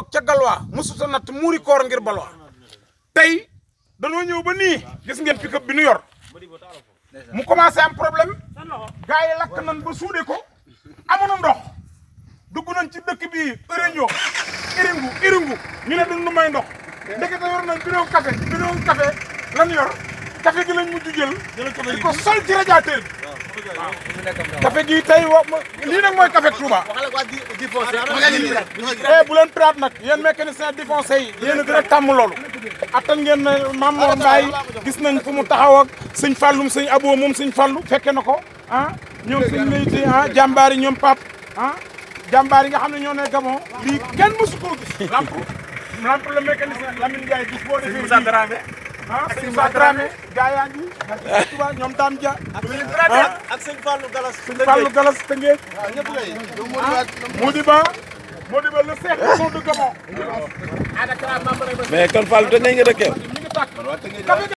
ca galwaa mosuta natt muuri koor ngir balwaa tey danoo ñëw ba nii gis ngeen pick-up bi nu yor mu commencé am problème gars yi lakk nañ ba suude ko amuñu ndox dugg nañ ci dëkk bi réunion iringu iringu ñu ne duñ nu may ndox ndekete yor nañ bidon café bidon café lan yor café gi lañ mujj jël di ko sol ci radiateur bi waaw café gi tey wa lii nag mooy café Touba eh bu leen piraat nag yéen mécanicien défoncé yi yéen a gën a tàmm loolu attan ngeen ne Mame Mor Mbaye gis nañ fu mu taxaw ak sëñ Fallum sëñ Abo moom sëñ Fallu fekke na ko ah ñoom sëñ Leyti ah jàmbaar yi ñoom pap ah jàmbaar yi nga xam ne ñoo ne Gabon lii kenn mësu koo gis lamp lamp le mécanicien Lamine Ndiaye gis boo defee Moussa Dramé ah sëñ Moussa Dramé gaa yaa ngi Touba ñoom Dame Dia ah ak sëñ Fallou Galas. sëñ Fallou Galas Tëngéej Modiba Modiba le chef de son de Gabon mais kon Fall te ngay nga dëkkee ñu ngi tàkk